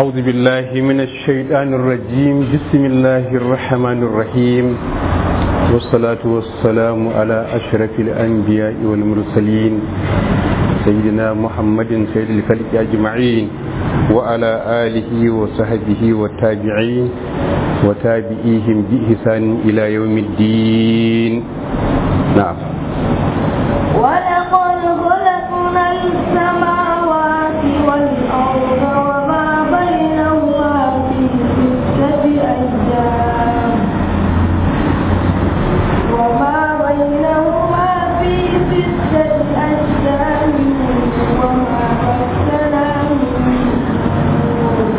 أعوذ بالله من الشيطان الرجيم بسم الله الرحمن الرحيم والصلاة والسلام على أشرف الأنبياء والمرسلين سيدنا محمد سيد الخلق أجمعين وعلى آله وصحبه والتابعين وتابعيهم بإحسان إلى يوم الدين نعم ولقد خلقنا السماوات والأرض وما بينهما في ستة أيام وما بينهما في ستة أيام وما مسنا من لغوب.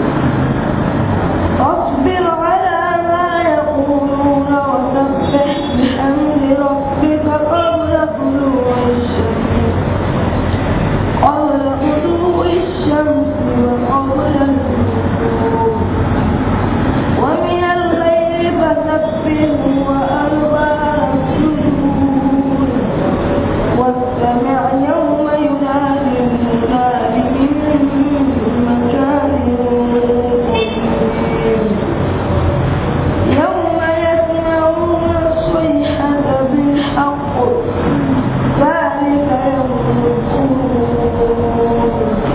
فاصبر على ما يقولون وسبح بحمد ربك قبل طلوع الشمس قبل طلوع الشمس وقبل الغروب ومن الليل فسبحه وأدبار السجود واستمع يوم ينادي المنادي من مكان قريب يوم يسمعون الصيحة بالحق ذلك يوم الخروج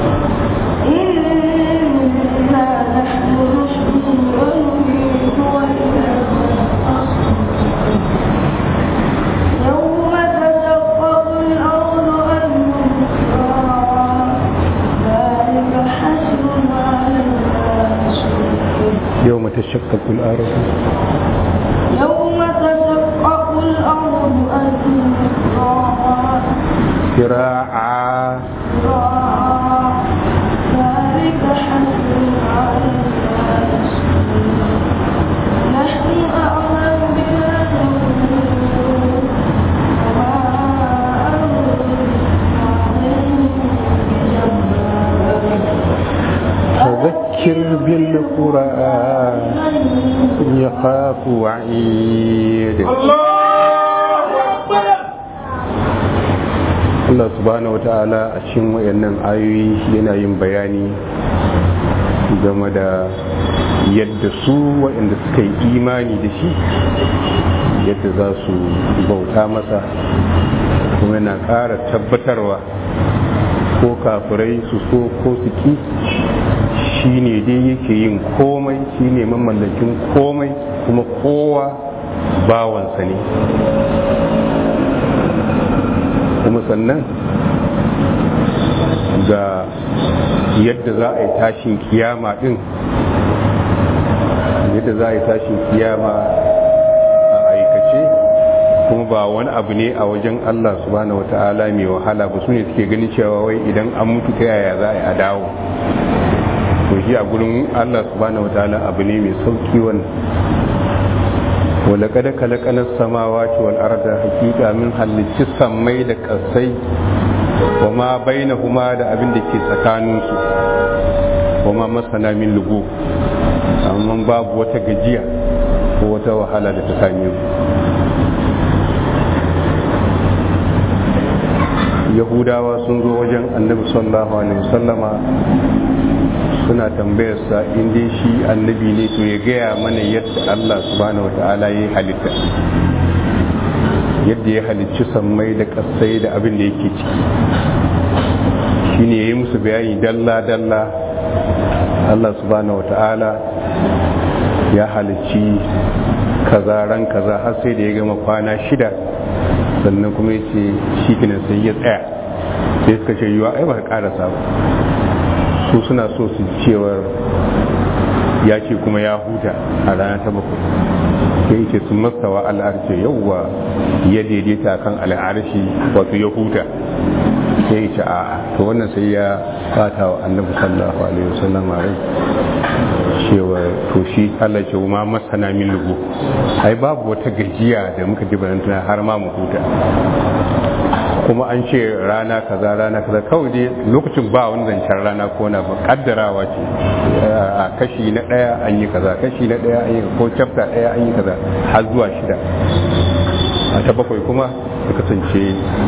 إنا نحن نحيي ونميت وإلينا النشور يوم تشقق الأرض عنهم سراعا ذلك حشر علينا يسير يوم تشقق الأرض يوم تشقق الأرض أسراعا سراعا سراعا ذلك حشر علينا يسير نحن أعلم بما يقولون وما أنت عليهم بجبار فذكر بالقرآن يخاف وعيد Allah subhanahu wata'ala a cikin wayannan ayoyi yana yin bayani game da yadda su waɗanda suka yi imani da shi yadda za su bauta masa kuma yana ƙara tabbatarwa ko kafirai su so ko su ki shi ne dai yake yin komai shi ne mamallakin komai kuma kowa bawansa ne kuma sannan ga yadda za a yi tashin kiyama din yadda za a yi tashin kiyama a aikace kuma ba wani abu ne a wajen Allah subhanahu wata'ala mai wahala ba su ne suke ganin cewa wai idan an mutu ta yaya za a yi a dawo to shi a gurin Allah subhanahu wata'ala abu ne mai sauki wannan ولقد خلقنا السماوات والأرض حقيقة من halicci sammai da ƙasai wa ma bainahuma da abin da ke tsakaninsu wa ma masana min lugu amma babu wata gajiya ko wata wahala da ta same mu yahudawa sun zo wajen annabi sallallahu alaihi wasallama suna tambayarsa in dai shi annabi ne to ya gaya mana yadda Allah subhanahu wata'ala ya halitta yadda ya halicci sammai da kasai da abin da yake ciki shine ya yi musu bayani dalla-dalla Allah subhanahu wata'ala ya halicci kaza ran kaza har sai da ya gama kwana shida sannan kuma ya ce shi kinan sai ya tsaya sai suka ce yiwa ai ba ka karasa ba su suna so su cewar ya ce kuma ya huta a rana ta bakwai sai ce sun mastawa al'arce yauwa ya daidaita kan al'arshi wato ya huta sai ce a to wannan sai ya fata wa annabi sallallahu alaihi wasallam a rai cewa to shi Allah ce ma masana min lugu ai babu wata gajiya da muka ji barantana har ma mu huta kuma an ce rana kaza rana kaza kawai dai lokacin ba wani zancen rana ko na ba kaddarawa ce a kashi na daya an yi kaza kashi na daya an yi ko chapter daya an yi kaza har zuwa shida a ta bakwai kuma ya kasance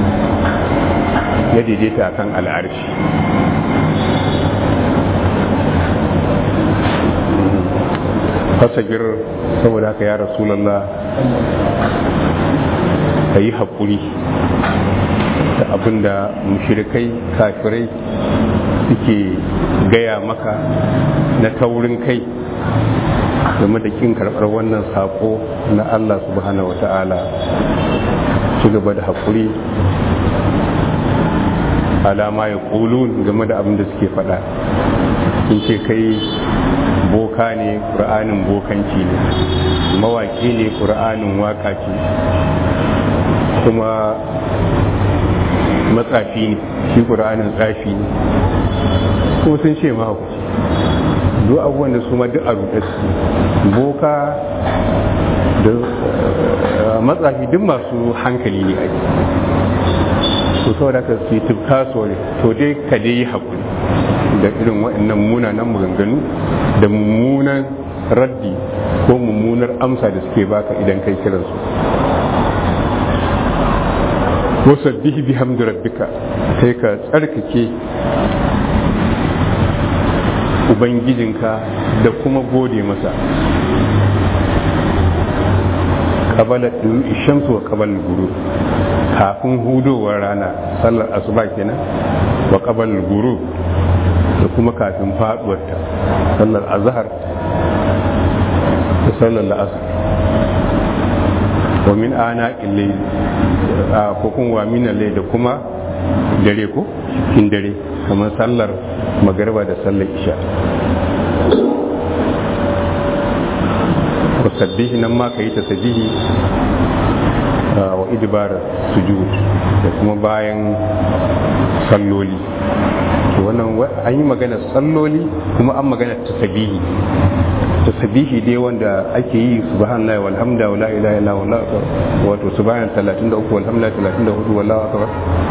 ya daidaita kan al'arshi fasagir saboda haka ya rasulallah ka yi haƙuri da abin da mushirikai kafirai suke gaya maka na taurin kai game da kin karɓar wannan saƙo na Allah subhanahu wata'ala ci gaba da haƙuri alama ya ƙulu game da abin da suke faɗa sun ce kai boka ne ƙur'anin bokanci ne mawaƙi ne ƙur'anin waƙa ce kuma matsafi ne shi ƙur'anin tsafi ne kuma sun ce mahaukaci duk abubuwan da su ma duk a ruɗe su boka da matsafi duk masu hankali ne a to saboda ka su yi tufka sore to dai ka dai yi haƙuri da irin waɗannan munanan maganganu da mummunan raddi ko mummunar amsa da suke baka idan kai kiransu wasabbihi bihamdi rabbika sai ka tsarkake ubangijinka da kuma gode masa kabala shamsu wa kabal guru kafin hudowar rana sallar asuba kenan wa kabal guru da kuma kafin faduwarta sallar azhar da sallar la'asar wa min ana illai ko kuma wa min da kuma dare ko cikin dare kamar sallar magariba da sallar isha wasabbihi nan ma ka yi tasbihi wa idbar sujud da kuma bayan salloli to wannan an yi magana salloli kuma an magana tasbihi tasbihi dai wanda ake yi subhanallahi walhamda wala ilaha illa wallahu akbar wato subhanallahi 33 walhamdulillah 34 wallahu akbar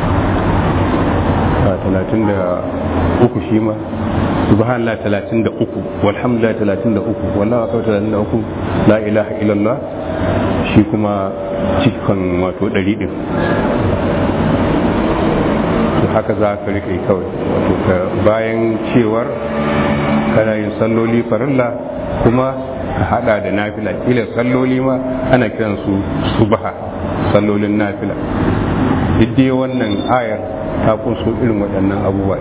33 shi ma subhanallah 33 walhamdulillah 33 wallahu akbar 33 la ilaha illallah shi kuma cikin wato 100 din to haka za ka rike kawai wato bayan cewar kana yin salloli farilla kuma ka hada da nafila kila salloli ma ana kiransu subha sallolin nafila duk dai wannan ayar ta kunso irin waɗannan abubuwa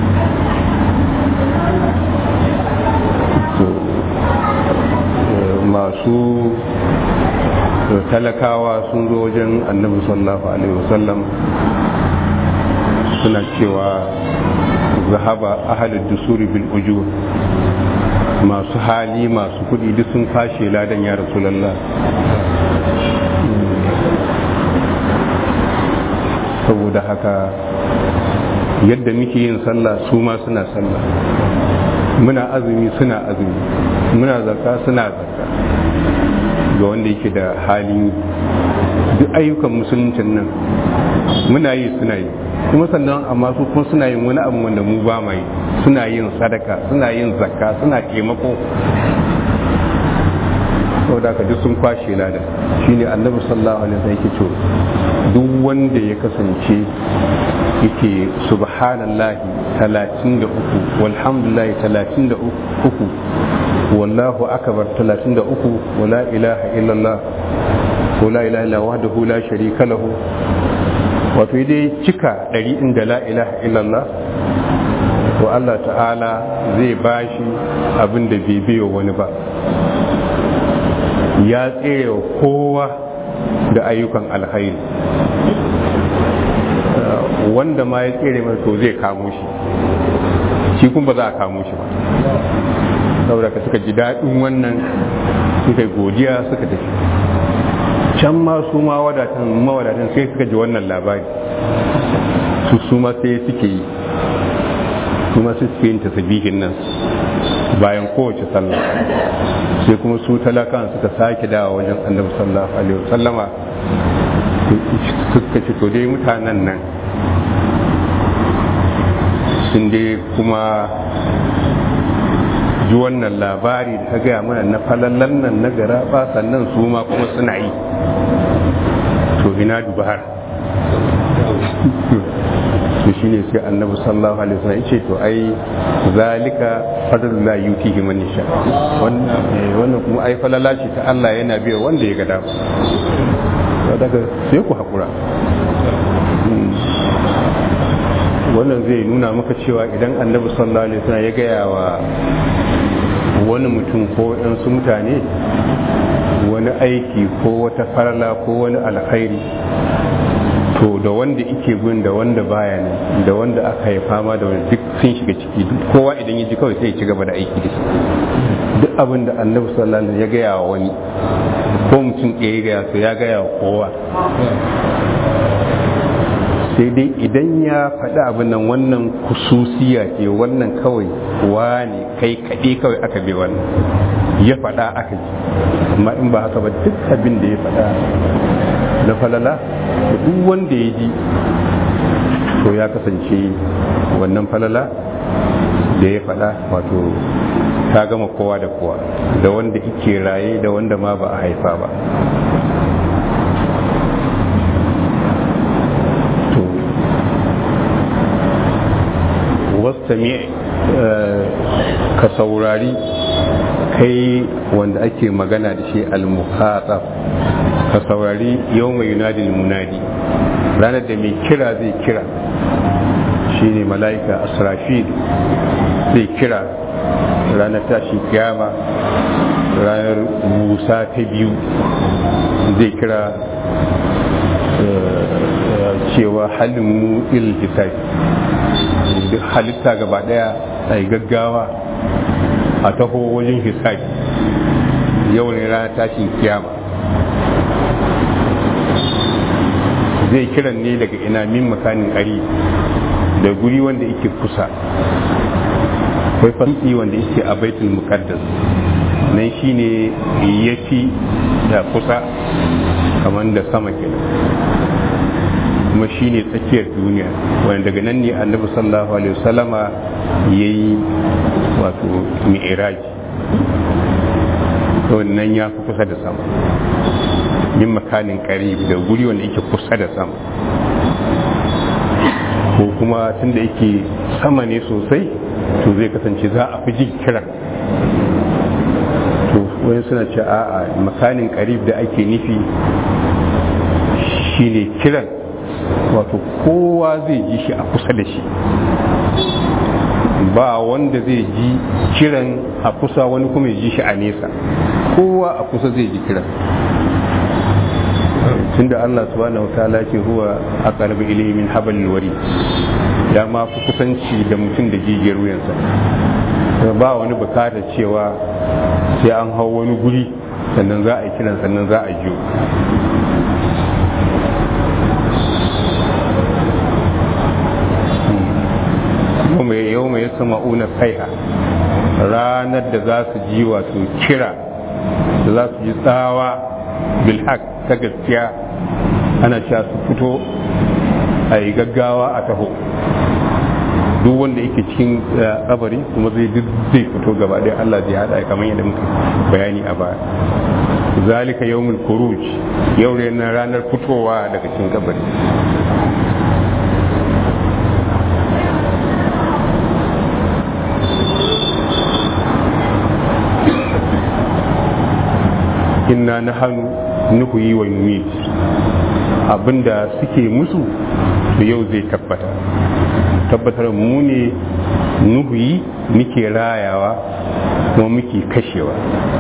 masu talakawa sun zo wajen annabi sallallahu alaihi wasallam suna cewa zahaba ahalin dusuri bil ujur masu hali masu kudi duk sun fashe ladan ya rasulallah saboda haka yadda muke yin sallah su ma suna sallah muna azumi suna azumi muna zakka suna zakka ga wanda yake da hali duk ayyukan musuluncin nan muna yi suna yi kuma sannan amma su kuma suna yin wani abu wanda mu ba mai suna yin sadaka suna yin zakka suna taimako saboda haka duk sun kwashe lada shine annabi sallallahu alaihi wasallam yake cewa duk wanda ya kasance yake subhanallahi 33 walhamdulillahi 33 wallahu akbar 33 wala ilaha illallah wala ilaha illa wahdahu la sharika lahu wato dai cika ɗari inda la ilaha illallah to Allah ta'ala zai bashi abin da bai biyo wani ba ya tsere kowa da ayyukan alhairi wanda ma ya tsere mai to zai kamo shi shi kuma ba za a kamo shi ba saboda ka suka ji daɗin wannan suka yi godiya suka tafi can ma su ma wadatan mawadatan sai suka ji wannan labari su su ma sai suke yi su ma suke yin tasbihin nan bayan kowace sallah sai kuma su talakan suka sake dawa wajen annabi sallallahu alaihi wasallama suka ce to dai mutanen nan sun dai kuma ji wannan labari da ta gaya mana na falallan nan na gara ba sannan su ma kuma suna yi to ina dubara to shine sai annabi sallallahu alaihi wasallam yace to ai zalika fadlullah yutihi man yasha wannan eh, wannan kuma ai falala ce ta Allah yana biya wanda ya ga dama daga sai ku hakura Mm. wannan zai nuna maka cewa idan annabi sallallahu alaihi wasallam ya gaya wa wani mutum ko su mutane wani aiki ko wata farala ko wani alkhairi to da wanda ike gun da wanda baya nan da wanda aka haifa ma da wanda duk sun shiga ciki duk kowa idan ya ji kawai sai ya ci gaba da aiki da shi duk abin da annabi sallallahu alaihi wasallam ya gaya wa wani ko mutum ɗaya ya gaya to ya gaya wa kowa sai dai idan ya faɗi abin nan wannan kususiya ce wannan kawai wane kai kaɗe kawai aka bai wannan ya faɗa aka ji amma in ba haka ba duk abin da ya faɗa na falala da duk wanda ya ji to ya kasance wannan falala da ya faɗa wato ta gama kowa da kowa da wanda ike raye da wanda ma ba a haifa ba to wastami ka saurari kai wanda ake magana da shi al-muhatab ka saurari yau mai yunadi munadi ranar da mai kira zai kira shine mala'ika asrafil zai kira ranar tashi kiyama ranar musa ta biyu zai kira cewa halin mu il hisabi duk halitta gaba daya a yi gaggawa a taho wajen hisabi yau ne ranar tashin kiyama zai kiran ne daga ina min makanin ƙari da guri wanda yake kusa akwai fasi wanda yake a baitul muqaddas nan shine yafi da kusa kamar da sama kenan kuma shine tsakiyar duniya wanda daga nan ne annabi sallallahu alaihi wasallama yayi wato mi'raj to nan ya fi kusa da sama min makanin qarib da guri wanda yake kusa da sama ko kuma tunda yake sama ne sosai to zai kasance za a fi jin kiran to wani suna ce a'a makanin karib da ake nufi shine kiran wato kowa zai ji shi a kusa da shi ba wanda zai ji kiran a kusa wani kuma ya ji shi a nesa kowa a kusa zai ji kiran tunda Allah subhanahu wa ta'ala ke huwa aqrabu ilayhi min hablil warid ya ma fi kusanci da mutum da jijiyar wuyansa ba wani bukatar cewa sai an hau wani guri sannan za a yi kiran sannan za a jiyo yau mai sama una kaiha ranar da za su ji wato kira da za su ji tsawa bilhaq ta gaskiya ana cewa su fito a yi gaggawa a taho duk wanda yake cikin kabari kuma zai zai fito gaba ɗaya Allah zai haɗa kamar yadda muka bayani a baya zalika yawmul khuruj yau ne na ranar fitowa daga cikin kabari inna nahanu nuhuyi wa numit abinda suke musu to yau zai tabbata tabbatar mu ne nuhuyi muke rayawa kuma muke kashewa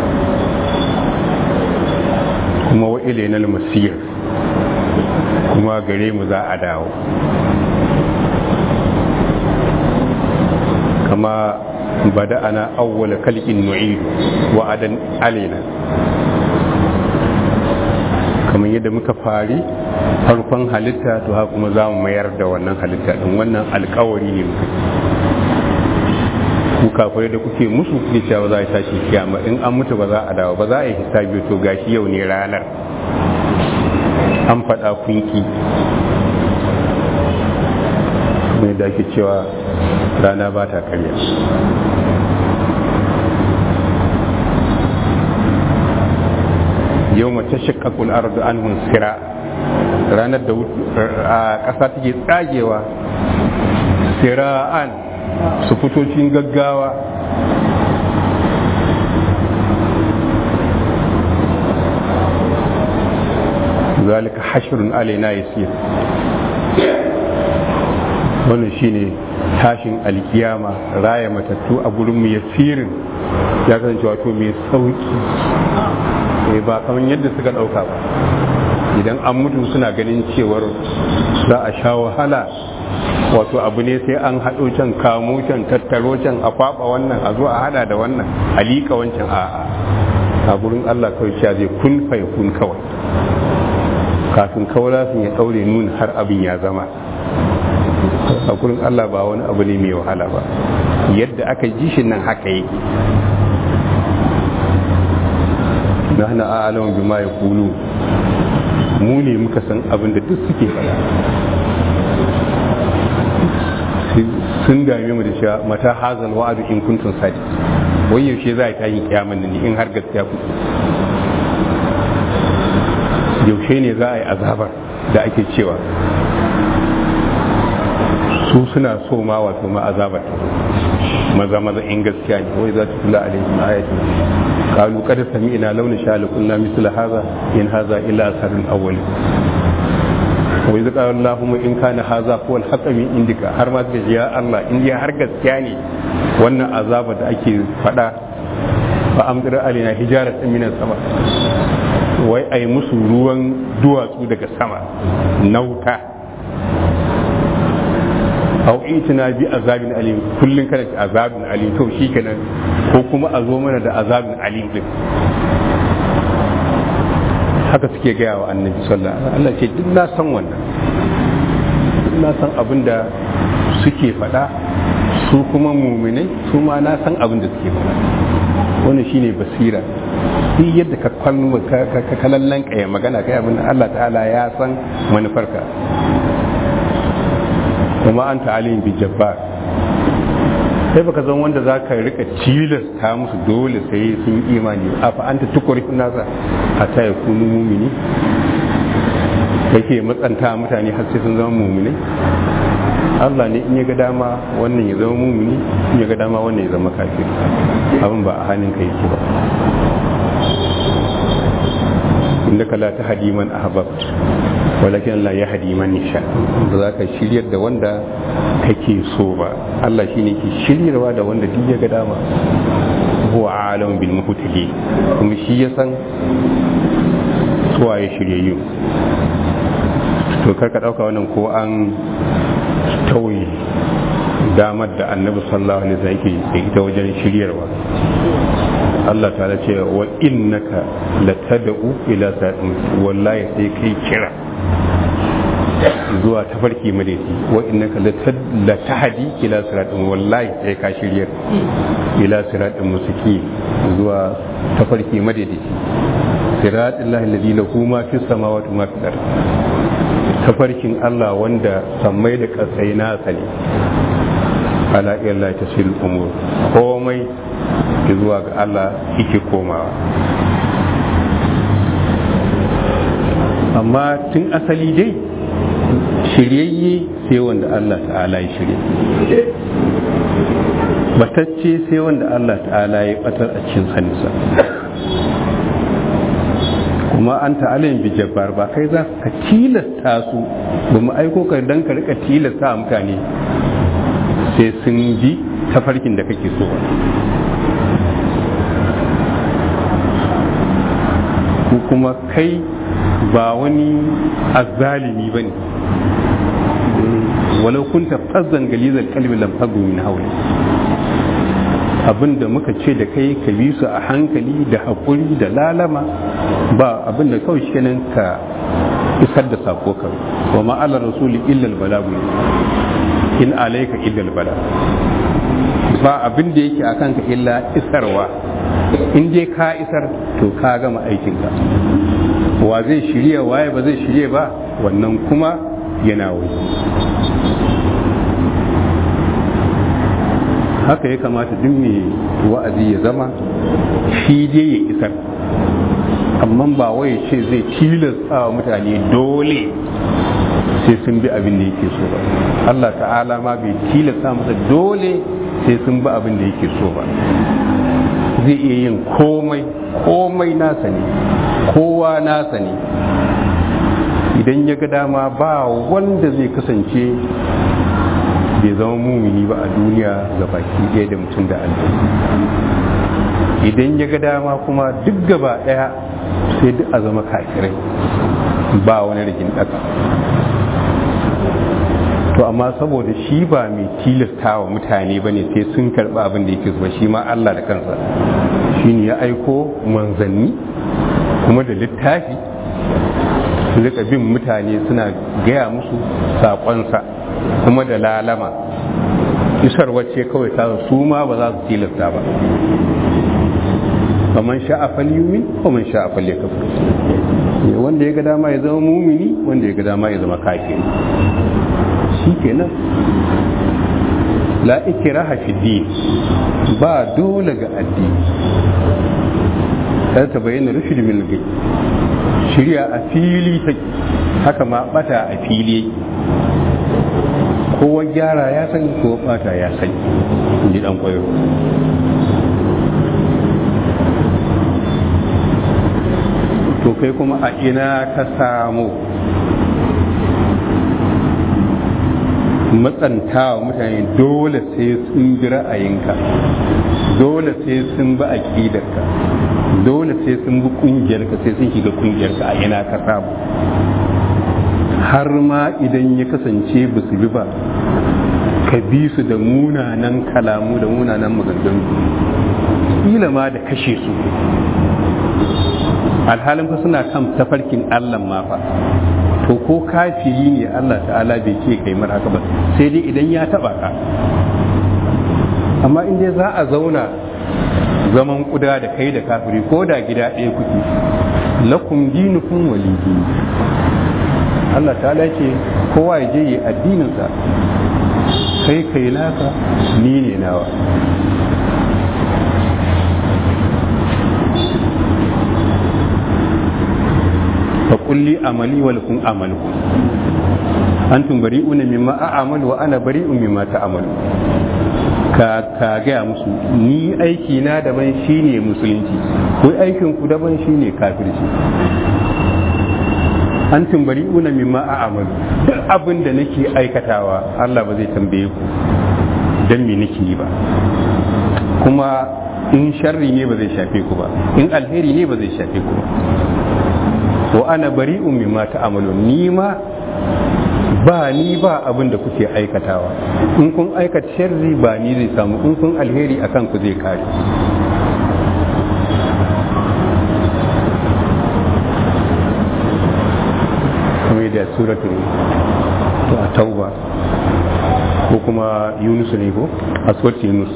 kuma wa ilainal masir kuma gare mu za a dawo kama bada ana awwala kalkin nu'idu wa'adan alaina kamar yadda muka fari farkon halitta to haka kuma za mu mayar da wannan halitta din wannan alkawari ne muka ku kafirai da kuke musu kuke cewa za a tashi kiyama in an mutu ba za a dawo ba za a yi hisabi to gashi yau ne ranar an faɗa kunki mai da ake cewa rana ba ta karya yau mace shakakul ardu an sira ranar da ƙasa take tsagewa sira'an su fito cikin gaggawa zalika hashrun alaina yasir wannan shine tashin alkiyama raya matattu a gurin mu yasirin ya kasance wato mai sauki eh ba kamar yadda suka dauka ba idan an mutu suna ganin cewar za a sha wahala wato abu ne sai an haɗo can kamo can tattaro can a kwaɓa wannan a zo a hada da wannan a liƙa wancan a a gurin Allah kawai cewa zai kun fai kun kawai kafin kawai sun ya ɗaure nuna har abin ya zama a gurin Allah ba wani abu ne mai wahala ba yadda aka ji shi nan haka yake nahna a'lamu bima yaqulu mu ne muka san abin da duk suke faɗa sun dame mu da cewa mata hazal wa'adu in kuntum sadi wai yaushe za a tashi kiyaman nan in har gaskiya ku yaushe ne za a yi azabar da ake cewa su suna so ma wato ma azabar maza maza in gaskiya ne wai za ta kula alaihim ayatu qalu qad sami'na law nasha la kunna misla hadha in hadha illa asarul awwal wa idza qala allahumma in kana hadha huwa al min indika har ma suka ya Allah in ya har gaskiya ne wannan azaba da ake fada fa amdir alaina hijaratan min sama wai ai musu ruwan duwatsu daga sama nauta au itina bi azabin alim kullun kana da azabin alim to shikenan ko kuma a zo mana da azabin alim din haka suke gaya wa annabi sallallahu alaihi wasallam Allah ce duk na san wannan duk na san abin da suke faɗa su kuma muminai su ma na san abin da suke faɗa wannan shine basira duk yadda ka kwallo ka kalallan kaya magana kai abin Allah ta'ala ya san manufarka kuma an ta'alim bi jabbar sai baka zan wanda za ka rika tilasta musu dole sai sun yi imani a fa anta tukuri nasa hatta ya kunu mumini yake matsanta mutane har sai sun zama mumini Allah ne in ya ga dama wannan ya zama mumini in ya ga dama wannan ya zama kafir abin ba a hannun ka yake ba innaka la tahdi man ahbabt walakin Allah ya hadi man yasha ba za ka shiryar da wanda kake so ba Allah shine ke shiryarwa da wanda duk ya ga dama huwa alam bil muhtadi kuma shi ya san suwa ya shiryayyu to kar ka dauka wannan ko an tauye damar da annabi sallallahu alaihi wasallam yake da ita wajen shiryarwa Allah ta ce wa innaka latad'u ila sa'in wallahi sai kai kira zuwa tafarki madaiti wa innaka latahdi ila siratin wallahi sai ka shirya ila siratin musaki zuwa tafarki madaiti siratin lahi alladhi lahu ma fis samawati ma fil ard tafarkin Allah wanda sammai da kasai na sani ala illa tasil umur komai zuwa ga Allah yake komawa amma tun asali dai shiryayye sai wanda Allah ta'ala ya shirye batacce sai wanda Allah ta'ala ya batar a cikin hannunsa kuma an ta'ala yin bijabbar ba kai za ka tilasta su ba mu aiko ka dan ka rika tilasta mutane sai sun bi tafarkin da kake so ko kuma kai ba wani azzalimi ba ne walau kunta fazzan galizar kalbi lam fadu min hawli abinda muka ce da kai ka bi su a hankali da haƙuri da lalama ba abinda kawai shi kenan ka isar da sako ka wa ma'alar rasuli illal balagu in alaika illal bala ba abin da yake akan ka illa isarwa in je ka isar to ka gama aikinka wa zai shirya waye ba zai shirya ba wannan kuma yana wai haka ya kamata duk mai wa'azi ya zama shi je ya isar amma ba wai ce zai tilasta wa mutane dole sai sun bi abin da yake so ba Allah ta'ala ma bai tilasta masa dole sai sun bi abin da yake so ba zai iya yin komai komai nasa ne kowa nasa ne idan ya ga dama ba wanda zai kasance bai zama mumini ba a duniya ga baki ɗaya da mutum da Allah idan ya ga dama kuma duk gaba ɗaya sai duk a zama kafirai ba wani rikin ɗaka to amma saboda shi ba mai tilasta wa mutane ba ne sai sun karɓi abin da yake zuwa shi ma Allah da kansa shi ne ya aiko manzanni kuma da littafi su rika bin mutane suna gaya musu saƙonsa kuma da lalama isar wacce kawai ta su ma ba za su tilasta ba faman sha'a falyumin faman sha'a falyakfur wanda ya ga dama ya zama mumini wanda ya ga dama ya zama kafiri shikenan la ikraha fi din ba dole ga addini kada ta bayyana rushd min gai shirya a fili take haka ma bata a fili yake kowa gyara ya sani kowa bata ya sani in ji dan kwayo to kai kuma a ina ka samu matsanta wa mutane dole sai sun bi ra'ayinka dole sai sun bi aƙidarka dole sai sun bi ƙungiyarka sai sun shiga ƙungiyarka a ina ka samu har ma idan ya kasance ba su bi ba ka bi su da munanan kalamu da munanan maganganu kila ma da kashe su alhalin fa suna kan tafarkin Allah ma fa to ko kafiri ne Allah ta'ala bai ce kai mar haka ba sai dai idan ya taba ka amma in dai za a zauna zaman kuda da kai da kafiri ko da gida ɗaya kuke lakum dinukum wali dini Allah ta'ala ce kowa ya je yi addininsa kai kai naka ni ne nawa فقل لي عملي ولكم عملكم أنتم بريئون مما أعمل وأنا بريء مما تعملون ka ka gaya musu ni aiki na daban shine musulunci ko aikin ku daban shine kafirci an tumbari una mimma a amalu duk abin da nake aikatawa Allah ba zai tambaye ku dan me nake yi ba kuma in sharri ne ba zai shafe ku ba in alheri ne ba zai shafe ku ba wa ana bari'un mimma ta'malun ni ma ba ni ba abin da kuke aikatawa in kun aikata sharri ba ni zai samu in kun alheri akan ku zai kare kamar da suratul tauba ko kuma yunus ne ko aswat yunus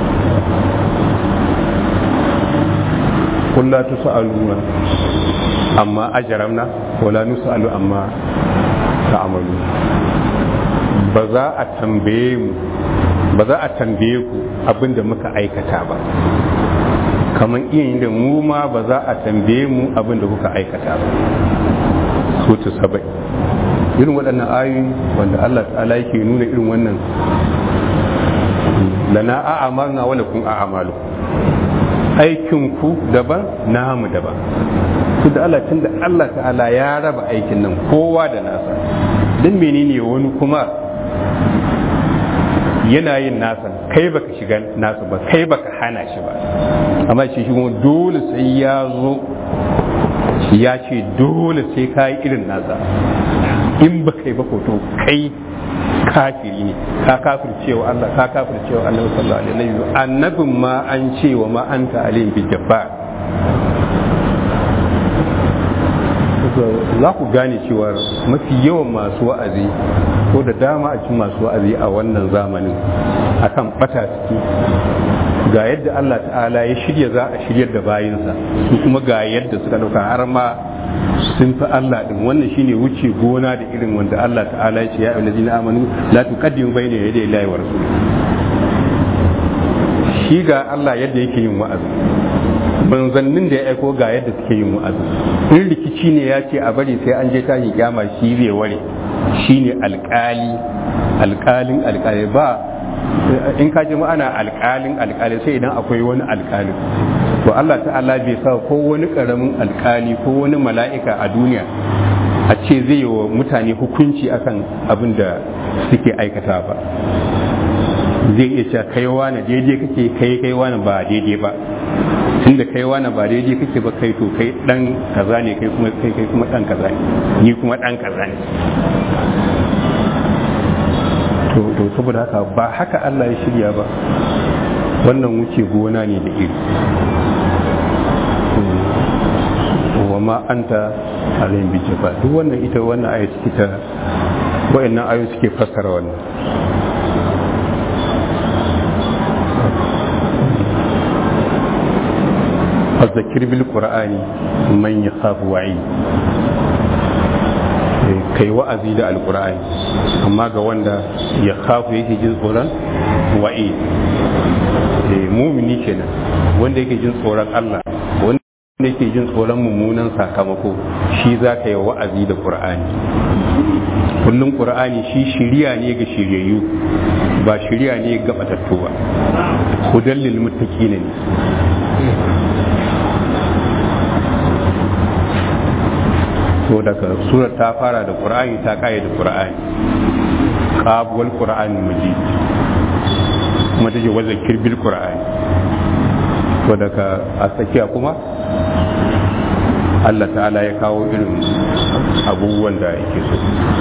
قل لا تسألون amma ajaramna wala nus'alu amma ta'amalu ba za a tambaye mu ba za a tambaye ku abinda muka aikata ba kamar iya da mu ma ba za a tambaye mu abinda kuka aikata ba sutu sabai irin waɗannan ayoyi wanda Allah ta'ala yake nuna irin wannan lana a'amalna wala kun a'amalu aikin ku daban namu daban su da Allah tun da Allah ta'ala ya raba aikin nan kowa da nasa don menene wani kuma yana yin nasa kai baka shiga nasa ba kai baka hana shi ba amma shi shi kuma dole sai ya zo ya ce dole sai ka yi irin nasa in ba kai ba ko to kai kafiri ne ka kafir cewa Allah ka kafir cewa Allah sallallahu alaihi wasallam annabin ma an ce wa ma anta alim bi jabbar za ku gane cewa mafi yawan masu wa'azi ko da dama a cikin masu wa'azi a wannan zamanin akan bata suke ga yadda Allah ta'ala ya shirya za a shiryar da bayinsa su kuma ga yadda suka dauka har ma sun fi Allah din wannan shine wuce gona da irin wanda Allah ta'ala ya ce ya ayyuhallazina amanu la tuqaddimu bayna yaday Allahi wa rasulih shi ga Allah yadda yake yin wa'azi manzannin da ya aiko ga yadda suke yin wa'azi in rikici ne ya ce a bari sai an je tashin kyama shi zai ware shi ne alkali alkalin alkali ba in ka ji ana alkalin alkali sai idan akwai wani alkali to Allah ta'ala bai sa ko wani karamin alkali ko wani mala'ika a duniya a ce zai yi wa mutane hukunci akan abin da suke aikata ba zai iya cewa kai wani daidai kake kai kai wani ba daidai ba tunda kai wani ba daidai kake ba kai to kai dan kaza ne kai kuma kai kai kuma dan kaza ne ni kuma dan kaza ne to to saboda haka ba haka Allah ya shirya ba wannan wuce gona ne da iri wa ma anta alayhim bi jabbar duk wannan ita wannan aya ciki ta wayannan ayoyi suke fassara wannan فذكر بالقرآن من يخاف وعيد kai wa'azi da alkur'ani amma ga wanda ya kafu yake jin tsoron wa'i mumini kenan wanda yake jin tsoron Allah wanda yake jin tsoron mummunan sakamako shi za ka yi wa'azi da qur'ani kullum qur'ani shi shiriya ne ga shiryayyu ba shiriya ne ga batattu ba hudallil muttaqin ne to daga surar ta fara da qur'ani ta kai da qur'ani qabuwal qur'ani majid kuma take wa zakir bil qur'ani to daga a tsakiya kuma Allah ta'ala ya kawo irin abubuwan da yake so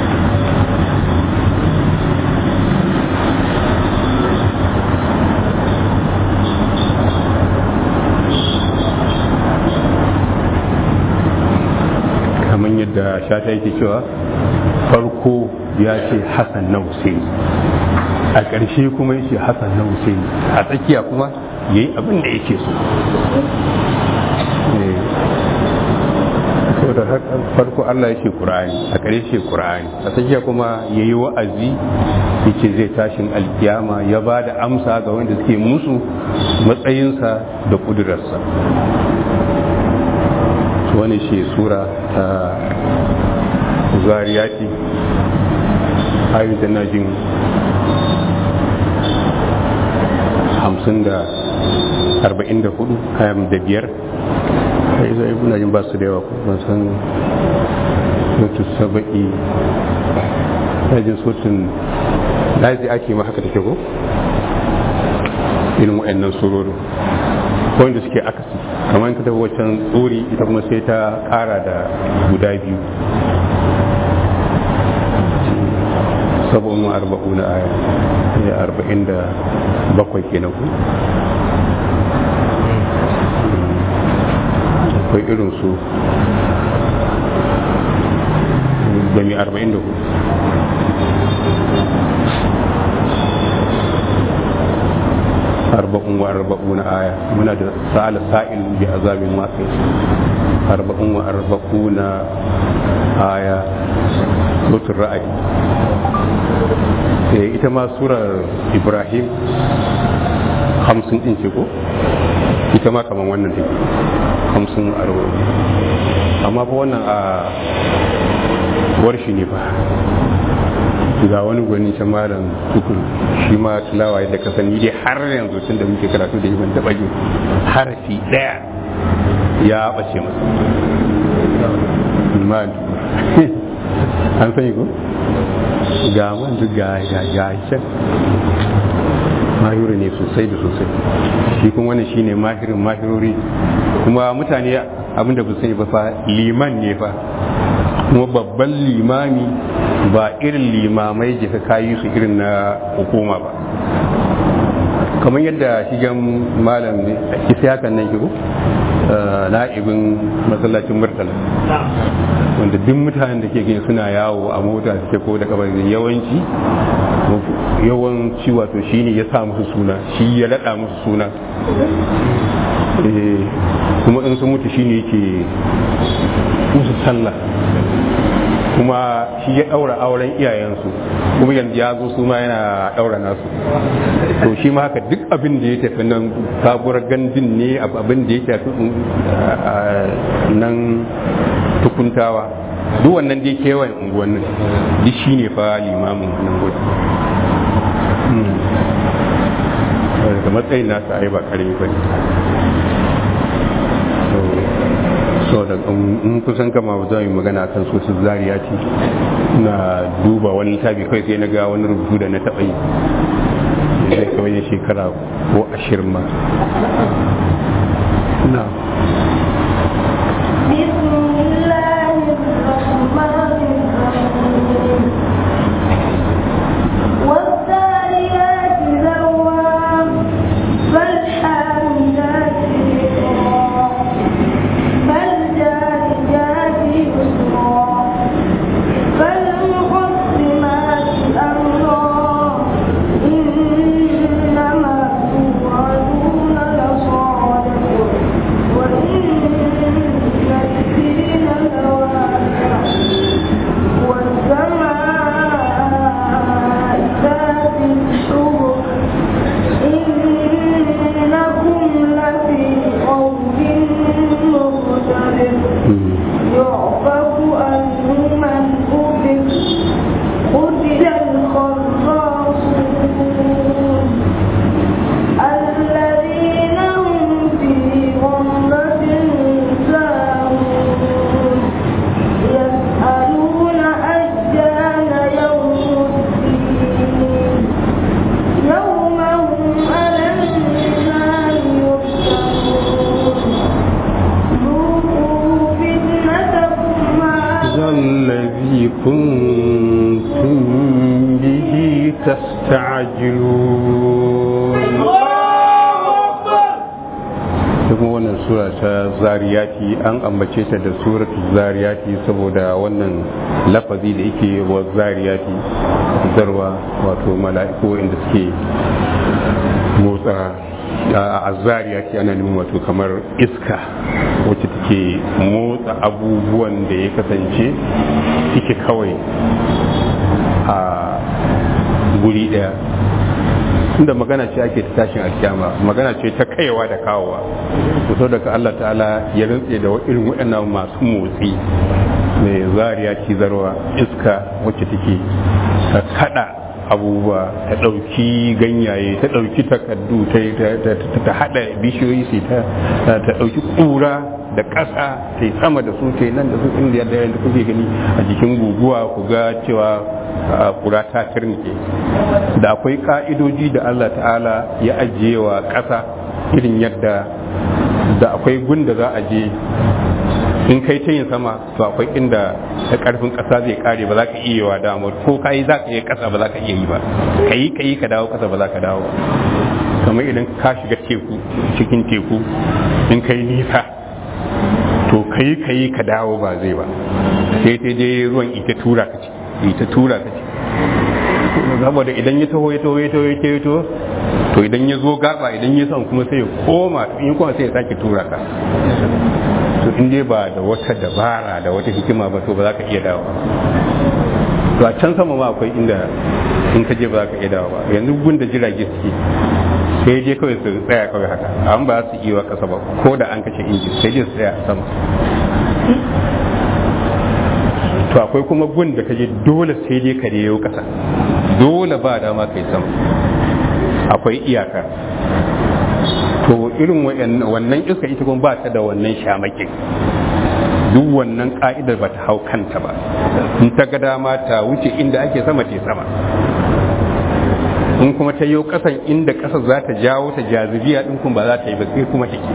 kamar yadda shata yake cewa farko ya ce hassan na Hussein a ƙarshe kuma ya ce hassan na Hussein a tsakiya kuma ya yi abin da yake so so da farko Allah ya ce Qur'ani a ƙarshe Qur'ani a tsakiya kuma ya yi wa'azi ya ce zai tashin alkiyama ya ba da amsa ga wanda suke musu matsayinsa da ƙudurarsa wani shi sura ta zariyati ayyukan najin hamsin da arba'in da hudu kayan da biyar kai zai ibu najin ba su da yawa ban san mutu saba'i najin sotun lazi ake ma haka take ko irin wa'annan surori wanda suke akasi kamar ka tafi waccan tsori ita kuma sai ta kara da guda biyu sabon arba'u na aya ya arba'in da bakwai kenan ku akwai irin su da mai arba'in da hudu arba'un wa arba'una aya muna da sa'ala sa'il bi azabin waqi arba'un wa arba'una aya sutur ra'ayi eh ita ma surar ibrahim hamsin din ce ko ita ma kaman wannan take hamsin arba'in amma fa wannan a warshi ne ba ga wani gwani can malam tukun shi ma tilawa yadda ka sani dai har yanzu tun da muke karatu da ban taba jin harafi daya ya bace masa man an sani ko ga man duk ga ga ga can mahiri ne sosai da sosai shi kuma wannan shine mahirin mahirori kuma mutane abinda ba sani ba fa liman ne fa kuma babban limami ba irin limamai jika kayi su irin na hukuma ba kamar yadda shigan malam ne isa hakan nan kigo na'ibin masallacin murtala wanda duk mutanen da ke gani suna yawo a mota suke ko da kabar yawanci yawanci wato shine ya sa musu suna shi ya rada musu suna kuma in sun mutu shine yake musu sallah kuma shi ya ɗaura auren iyayensu kuma yanzu ya zo su ma yana ɗaura nasu to shi ma haka duk abin da ya tafi nan sabuwar gandun ne abin da ya tafi nan tukuntawa duk wannan dai kewayen unguwannin duk shi ne fa limamin nan gudu daga matsayin nasa ai ba karami ba ne so da in kusan kama za mu magana kan su su zariya ce na duba wani littafi kai sai na ga wani rubutu da na taɓa yi zai kawai shekara ko ashirin ma na بسم الله الرحمن الرحيم والذاريات ذروا فالحاملات وقرا فالجاريات يسرا فالمقسمات أمرا إنما توعدون لصادق وإن الدين لواقع والسماء ذات الحبك إنكم لفي قول مختلف يعفك عنه من أفك قتل الخراصون الذين هم في غمرة ساهون يسألون أيان يوم الدين يوم هم على النار يفتنون ذوقوا فتنتكم هذا الذي كنتم به تستعجلون kuma wannan sura ta zariyati an ambace ta da suratul zariyati saboda wannan lafazi da yake wa zariyati zarwa wato mala'iku inda suke motsa a zariyati ana nufin wato kamar iska wacce take motsa abubuwan da ya kasance suke kawai a guri daya inda magana ce ake ta tashin alkyama magana ce ta kaiwa da kawowa to daga Allah ta'ala ya rantse da irin waɗannan masu motsi mai zariya cizarwa iska wacce take ta kada abubuwa ta ɗauki ganyaye ta ɗauki takardu ta haɗa bishiyoyi sai ta ɗauki ƙura da ƙasa ta yi sama da su ta yi nan da su inda yadda yadda kuke gani a jikin guguwa ku ga cewa ƙura ta turnike da akwai ƙa'idoji da Allah ta'ala ya ajiye wa ƙasa irin yadda da akwai gun da za a je in kai ta yin sama to akwai inda da karfin kasa zai kare ba za ka iya wa damar ko ka yi za ka iya kasa ba za ka iya yi ba ka yi ka yi ka dawo kasa ba za ka dawo kamar idan ka shiga teku cikin teku in kai nisa to ka yi ka yi ka dawo ba zai ba sai ta je ruwan ita tura ka ci ita tura ka ci saboda idan ya taho ya taho ya taho ya taho ya taho to idan ya zo gaba idan ya son kuma sai ya koma in kuma sai ya sake tura ka to in dai ba da wata dabara da wata hikima ba to ba za ka iya dawo to a can sama ma akwai inda in ka je ba za ka iya dawo ba yanzu gun da jirage suke sai je kawai su tsaya kawai haka an ba su iya kasa ba ko da an kashe injin sai je su tsaya a sama to akwai kuma gun da ka je dole sai dai ka yau kasa dole ba dama kai sama akwai iyaka to irin wannan iska ita kuma ba ta da wannan shamakin duk wannan ka'idar ba ta hau kanta ba in ta ga dama ta wuce inda ake sama ta sama in kuma ta yi kasan inda kasa za ta jawo ta jazibiya din kuma ba za ta yi ba sai kuma take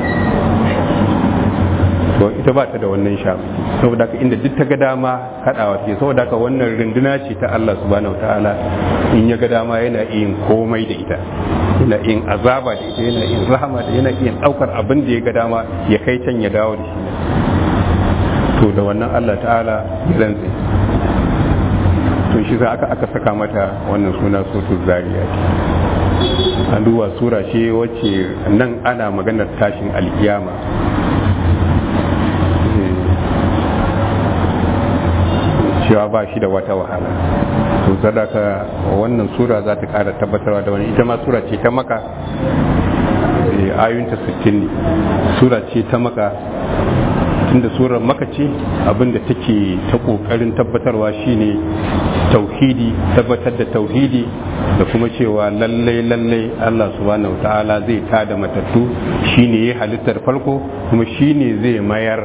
to ita ba ta da wannan shamaki saboda ka inda duk ta ga dama kadawa take saboda ka wannan runduna ce ta Allah subhanahu wataala in ya ga dama yana yin komai da ita yana yin azaba da ita yana yin rahama da yana yin daukar abin da ya ga dama ya kai can ya dawo da shi to da wannan Allah ta'ala ya rantse to shi za aka aka saka mata wannan suna sotu zariya an duba sura ce wacce nan ana maganar tashin alkiyama cewa ba shi da wata wahala to sadaka wannan sura za ta kara tabbatarwa da wani ita ma sura ce ta maka ayoyinta 60 ne sura ce ta maka tunda surar maka ce abinda take ta kokarin tabbatarwa shine tauhidi tabbatar da tauhidi da kuma cewa lallai lallai Allah subhanahu ta'ala zai tada matattu shine ya halittar farko kuma shine zai mayar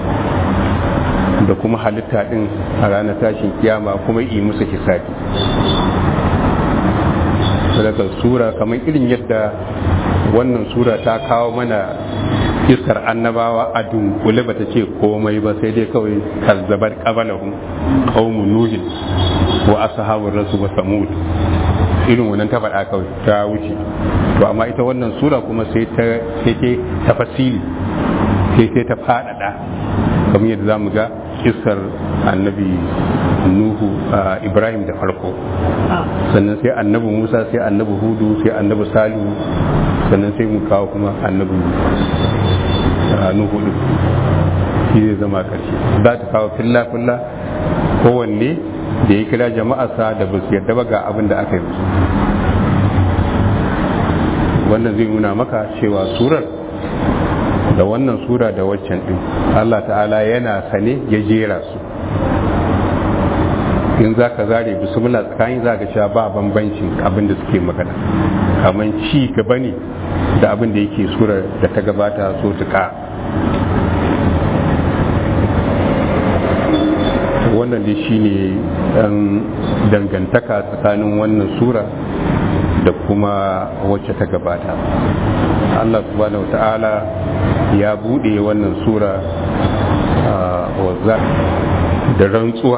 da kuma halitta din a ranar tashin kiyama kuma yi musu hisabi daga sura kamar irin yadda wannan sura ta kawo mana iskar annabawa a dunkule ba ta ce komai ba sai dai kawai kazzabar qabalahum qaumun nuhin wa ashabur rasul wa samud irin wannan ta faɗa kawai ta wuce to amma ita wannan sura kuma sai ta sai ta tafasili sai sai ta faɗaɗa kamar yadda zamu ga iskar annabi nuhu ibrahim da farko sannan sai annabi musa sai annabi hudu sai annabi salihu sannan sai mu kawo kuma annabi nuhu din shi zai zama karshe za ta kawo filla filla kowanne da ya kira jama'arsa da ba su yarda ba ga abin da aka yi musu wannan zai nuna maka cewa surar da wannan sura da waccan din Allah ta'ala yana sane ya jera su in za ka zare bismillah tsakanin za ka cewa ba bambancin abin da suke magana kamar ci gaba ne da abin da yake surar da ta gabata so tuka wannan dai shine dan dangantaka tsakanin wannan sura da kuma wacce ta gabata Allah subhanahu ta'ala ya bude wannan sura da rantsuwa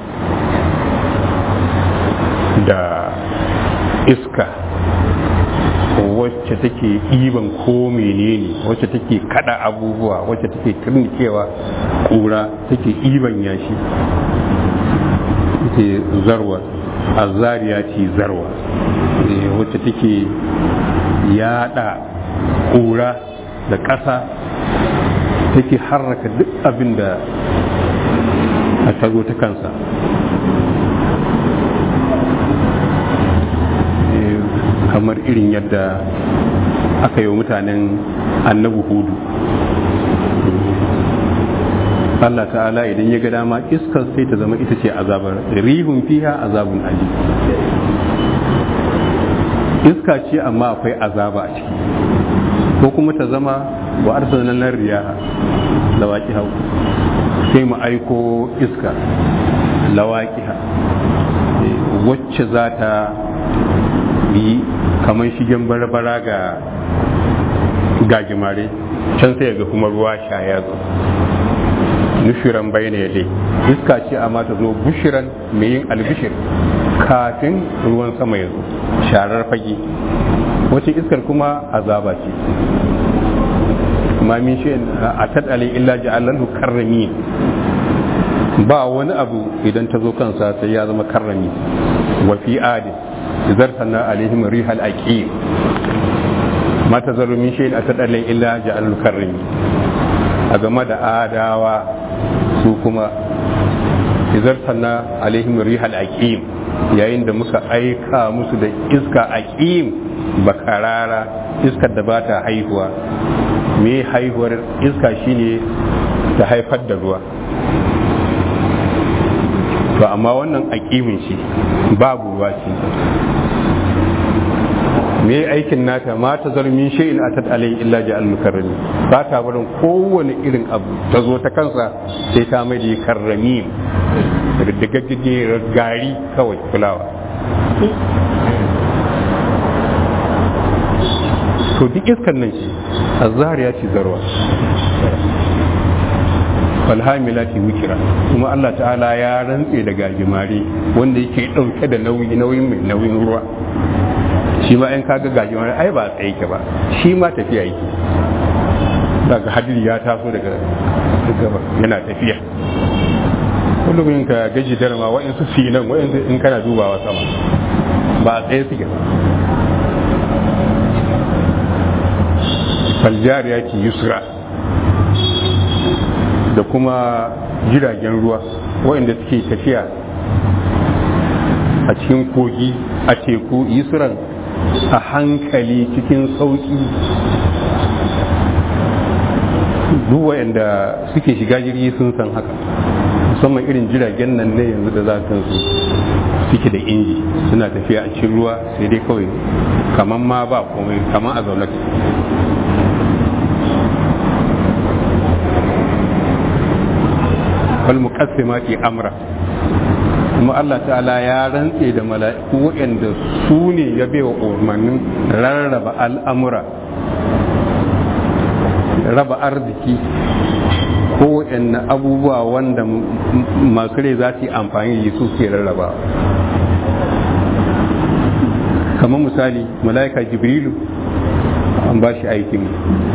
da iska wacce take ɗiban ko menene wacce take kada abubuwa wacce take turnikewa kura take ɗiban yashi take zarwa azariya ce zarwa wacce take yada kura da ƙasa take harraka duk abin da a tago ta kansa kamar irin yadda aka yi wa mutanen annabu hudu Allah ta'ala idan ya ga dama iskar sai ta zama ita ce azabar rihun fiha azabun ali iska ce amma akwai azaba a ciki ko kuma ta zama wa arsalna nan riyaha lawaki hau sai mu aiko iska lawaki wacce za ta yi kamar shigen barbara ga gajimare can sai ga kuma ruwa sha ya zo nushiran bai ne dai iska ce amma ta zo bushiran mai yin albishir kafin ruwan sama ya zo sharar fage wacce iskar kuma azaba ce ma min shi a tattale illa ja'alallahu karrami ba wani abu idan ta zo kansa sai ya zama karrami wa fi adi zartana alaihim rihal aqim ma tazaru min shay'in atadallan illa ja'alul karrami a game da adawa su kuma izartana alaihim rihal aqim yayin da muka aika musu da iska aqim bakarara iskar da ba ta haihuwa me haihuwar iska shine ta haifar da ruwa to amma wannan aqimin shi babu ruwa ce me aikin nata ma ta zarmin shay'in atat alai illa ja al-mukarrami ba ta barin kowane irin abu ta zo ta kansa sai ta mai da karrami daga gari kawai fulawa to duk iskan nan ce azhariya ce zarwa falhamilati wikira kuma Allah ta'ala ya rantse da gajimare wanda yake dauke da nauyi nauyin mai nauyin ruwa shi ma in kaga gajimare ai ba tsaye ke ba shi ma tafiya yake daga hadiri ya taso daga gaba yana tafiya kullum in ka gaji darma wa'insu sinan wa'insu in kana dubawa sama ba a tsaye suke ba faljariya ce yusra da kuma jiragen ruwa waɗanda suke tafiya a cikin kogi a teku yusran a hankali cikin sauƙi duk waɗanda suke shiga jirgi sun san haka musamman irin jiragen nan ne yanzu da za su suke da inji suna tafiya a cikin ruwa sai dai kawai kamar ma ba komai kamar a zaune wal muqassimati amra kuma Allah ta'ala ya rantse da mala'iku waɗanda su ne ya baiwa umarnin rarraba al'amura raba arziki ko waɗanne abubuwa wanda masu rai za su yi amfani da su ke rarraba kamar misali mala'ika jibrilu an ba shi aikin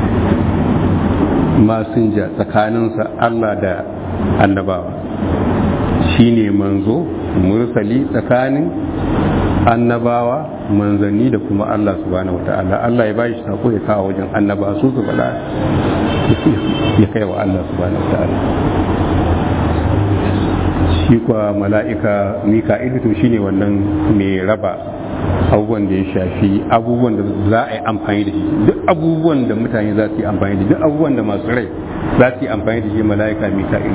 masinja tsakaninsa Allah da annabawa shi ne manzo mursali tsakanin annabawa manzanni da kuma Allah subhanahu wata'ala Allah ya bashi sako ya kawo wajen annaba su su faɗa ya kai wa Allah subhanahu wata'ala shi kwa mala'ika mika'ilu to shine wannan mai raba abubuwan da ya shafi abubuwan da za a yi amfani da shi duk abubuwan da mutane za su yi amfani da duk abubuwan da masu rai za su yi amfani da shi mala'ika mika'ilu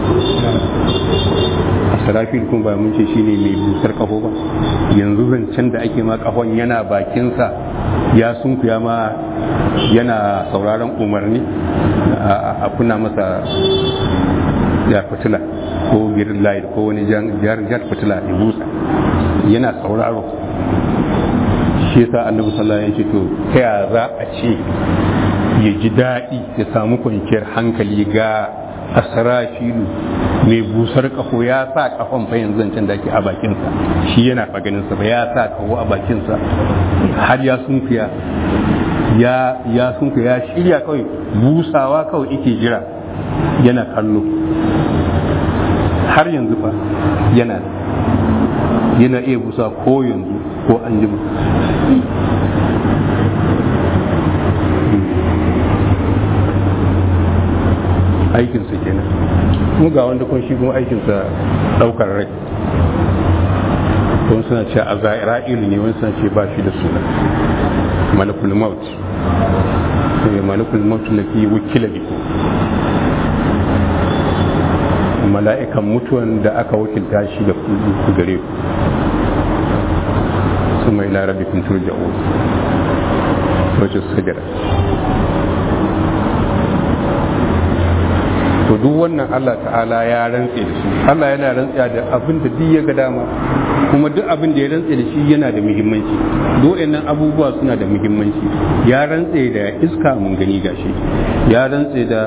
sarafil kun ba mun ce shine mai busar kaho ba yanzu zancen da ake ma kahon yana bakinsa ya sunkuya ma yana sauraron umarni a kuna masa ya fitila ko girin light ko wani jar fitila ya busa yana sauraro shi yasa annabi sallallahu alaihi wasallam ya ce to ta ya za a ce ya ji daɗi ya samu kwanciyar hankali ga asrafilu mai busar kafo ya sa kafan fa yanzu zancen da ake a bakinsa shi yana faganinsa ba ya sa kaho a bakinsa har ya sunkuya ya ya sunkuya ya shirya kawai busawa kawai ike jira yana kallo har yanzu fa yana yana iya busa ko yanzu ko an jima aikinsa kenan kuma ga wanda kun shi kuma aikinsa daukar rai wani suna ce a za'ira'ilu ne wani suna ce ba shi da suna malakul maut ne malakul maut lafi wukila biku mala'ikan mutuwan da aka wakilta shi da ku gare ku su mai larabi kun turja'u wacce sajara to duk wannan Allah ta'ala ya rantse da shi Allah yana rantsa da abin da duk ya ga dama kuma duk abin da ya rantse da shi yana da muhimmanci nan abubuwa suna da muhimmanci ya rantse da iska mun gani gashi ya rantse da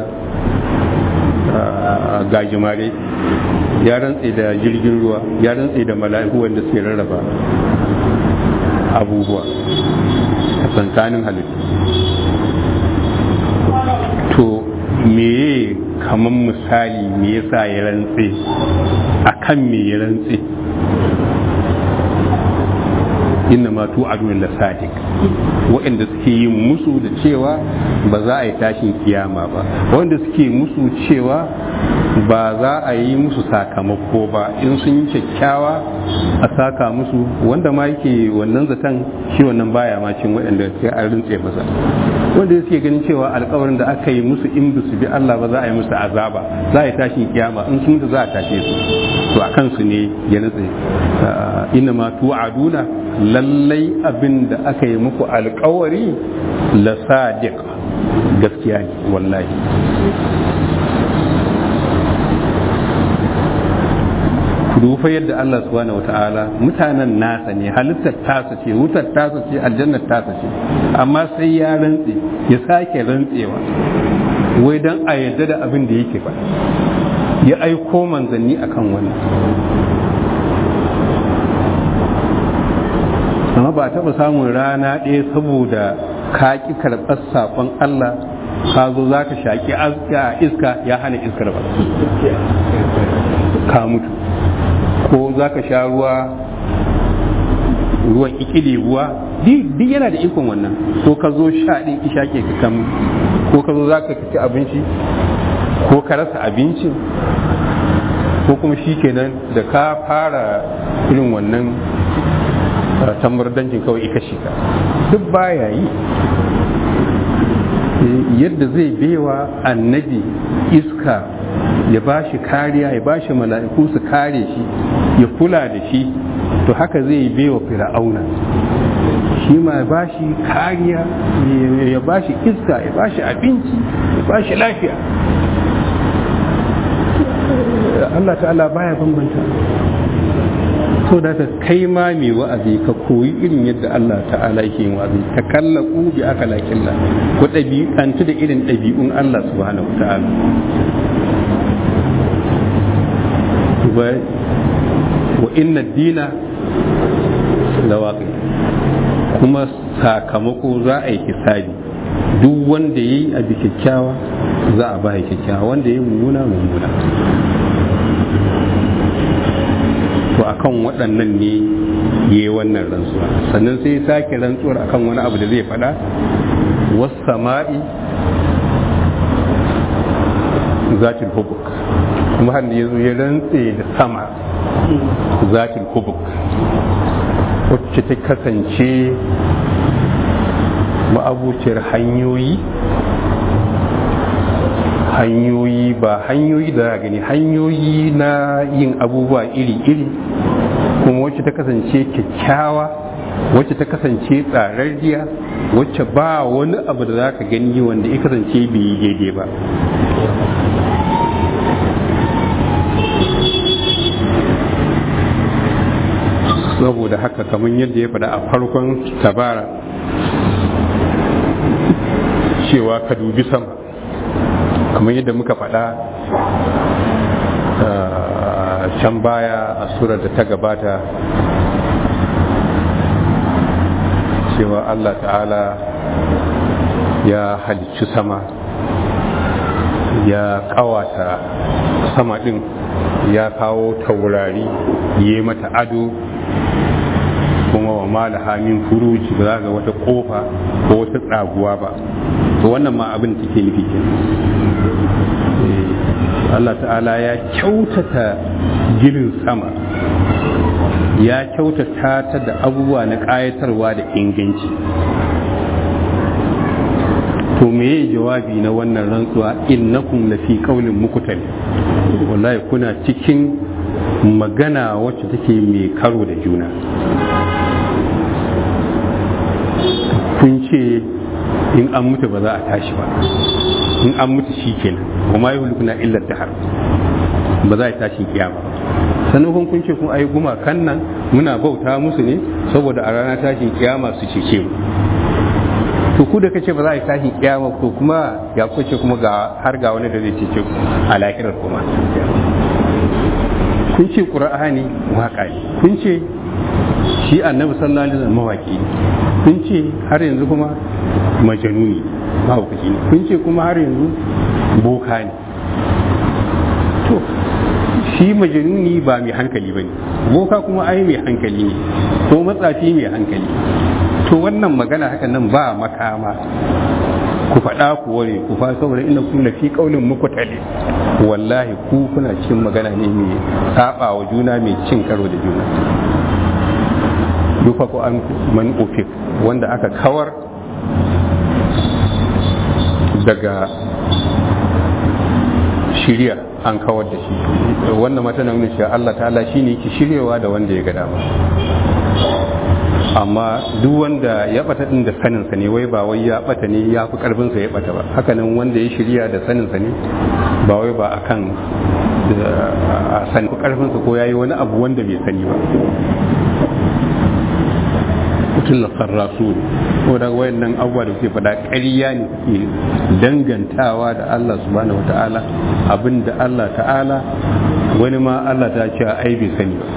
gajimare ya rantse da jirgin ruwa ya rantse da mala'iku wanda suke rarraba abubuwa a tsakanin halittu to meye kamar misali me yasa ya rantse a kan me ya rantse inna ma tu adun la sadiq waɗanda suke yin musu da cewa ba za a yi tashin kiyama ba wanda suke musu cewa ba za a yi musu sakamako ba in sun yi kyakkyawa a saka musu wanda ma yake wannan zaton shi wannan baya ma cin waɗanda sai an rintse masa wanda suke ganin cewa alkawarin da aka yi musu in su bi Allah ba za a yi musu azaba za a yi tashin kiyama in sun za a tashe su to a kansu ne ya nutse inna ma tu'aduna lallai abin da aka yi muku alkawari la sadiq gaskiya ne wallahi ku dufa yadda Allah subhanahu wata'ala mutanen nasa ne halittar tasa ce wutar tasa ce aljannar tasa ce amma sai ya rantse ya sake rantsewa wai don a yadda da abin da yake ba ya aiko manzanni akan wani amma ba taɓa samun rana ɗaya saboda ka ƙi karɓar saƙon Allah ka zo za ka shaƙi iska ya hana iskar ba ka mutu ko za ka sha ruwa ruwan ikili ruwa duk yana da ikon wannan ko ka zo sha ɗin isha ke ka kam ko ka zo za ka ci abinci ko ka rasa abincin ko kuma shi kenan da ka fara irin wannan tamardancin kawai ika shiga duk baya yi yadda zai bewa annabi iska ya ba shi kariya ya ba shi mala'iku su kare shi ya kula da shi to haka zai bewa fir'auna shi ma ya ba shi kariya ya ba shi iska ya ba shi abinci ya ba shi lafiya Allah ta'ala baya bambanta so da ka kai ma mai wa'azi ka koyi irin yadda Allah ta'ala yake yin wa'azi ka kalla bi aka lakilla ko ɗabi'antu da irin ɗabi'un Allah subhanahu wa ta'ala wa inna dina lawaqi kuma sakamako za a yi hisabi duk wanda ya yi abu kyakkyawa za a ba kyakkyawa wanda ya yi mummuna mummuna to akan waɗannan ne ya yi wannan rantsuwa sannan sai ya sake rantsuwar akan wani abu da zai faɗa wasu sama'i zatil hubuk kuma har ya zo ya rantse da sama zatil hubuk wacce ta kasance ma'abuciyar hanyoyi hanyoyi ba hanyoyi da gani hanyoyi na yin abubuwa iri-iri kuma wacce ta kasance kyakkyawa wacce ta kasance tsararriya wacce ba wani abu da za ka gani wanda ya kasance bai yi daidai ba saboda haka kamar yadda ya faɗa a farkon tabara cewa ka dubi sama kamar yadda muka faɗa can baya a surar da ta gabata cewa Allah ta'ala ya halicci sama ya kawata sama ɗin ya kawo taurari ya mata ado kuma wa malaha min furuji ba za ga wata kofa ko wata tsaguwa ba to wannan ma abin da take nufi kenan Allah ta'ala ya kyautata ginin sama ya kyautata ta da abubuwa na ƙayatarwa da inganci to meye jawabi na wannan rantsuwa innakum lafi qaulin mukutal wallahi kuna cikin magana wacce take mai karo da juna kun ce in an mutu ba za a tashi ba in an mutu shi kenan kuma yi hulukuna illar da har ba za a tashi kiyama sannan kun kun ce kun ayi gumakan nan muna bauta musu ne saboda a ranar tashin kiyama su cece mu to ku da kace ba za a yi tashin kiyama to kuma ya kuce kuma ga har ga wani da zai cece ku a lahirar kuma kun ce qur'ani waka ne kun ce shi annabi sallallahu alaihi wasallam mawaki ne kun ce har yanzu kuma majanuni mahaukaci ne kun ce kuma har yanzu boka ne to shi majanuni ba mai hankali ba ne boka kuma ai mai hankali ne ko matsafi mai hankali to wannan magana haka nan ba makama ku faɗa ku ware ku fa saboda inda kun lafi kaulin muku tale wallahi ku kuna cikin magana ne mai saba wa juna mai cin karo da juna yufa ko an man ufik wanda aka kawar daga shirya an kawar da shi wannan mata na nuna cewa Allah ta'ala shi ne yake shiryawa da wanda ya ga dama amma duk wanda ya bata din da saninsa ne wai ba wai ya bata ne ya fi karfinsa ya bata ba hakanan wanda ya shirya da saninsa ne ba wai ba akan a sani karfinsa ko ya yi wani abu wanda bai sani ba mutum rasu ko da wayannan abubuwa da kuke faɗa ƙarya ne kuke dangantawa da Allah subhanahu wa ta'ala abin da Allah ta'ala wani ma Allah ta ce ai bai sani ba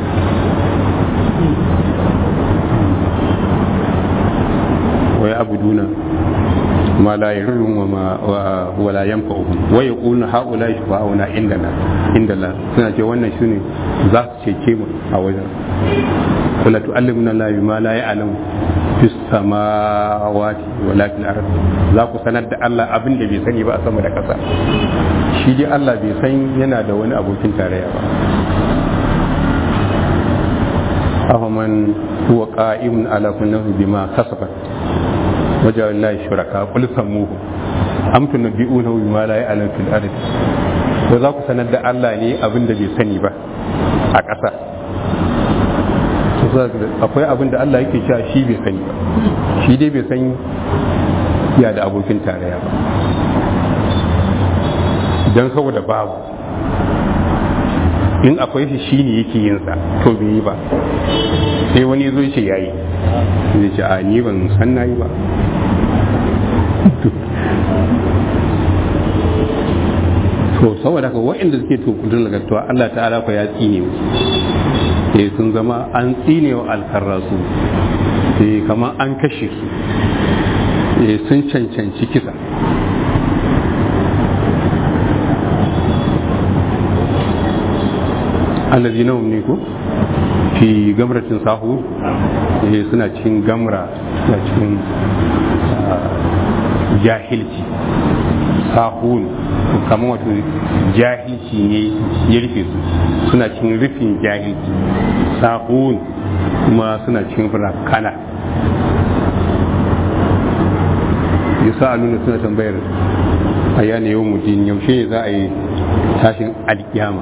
wa ya abuduna ma la yarrun wa ma wa la yanfa'uhum wa yaquluna haula shufa'una indana indana suna ce wannan shine za su cece mu a wajen kula tu'allimuna la bima la ya'lamu fis samawati wala fil ard za ku sanar da Allah abin da bai sani ba a sama da ƙasa shi dai Allah bai san yana da wani abokin tarayya ba qa'imun ala kulli nafsin bima kasabat wajen Allah shuraka qul samuhu am tunabbi'unahu bima la ya'lamu fil ardi ko za ku sanar da Allah ne abin da bai sani ba a ƙasa akwai abin da Allah yake cewa shi bai sani ba shi dai bai san ya da abokin tarayya ba don saboda babu in akwai shi shi ne yake yin sa to bai yi ba sai wani zo ce yayi zai ce a ni ban san nayi ba to saboda haka waɗanda suke tukudin lagartuwa Allah ta'ala fa ya tsine musu sai sun zama an tsine wa alkarrasu sai kamar an kashe su sai sun cancanci kisa allazi na ne ko fi gamratin sahu sai suna cikin gamra suna cikin jahilci sahun kamar wato jahilci ne ya rufe su suna cikin rufin jahilci sahun kuma suna cikin rakana yasa a nuna suna tambayar a yana yau mutum yaushe ne za a yi tashin alkiyama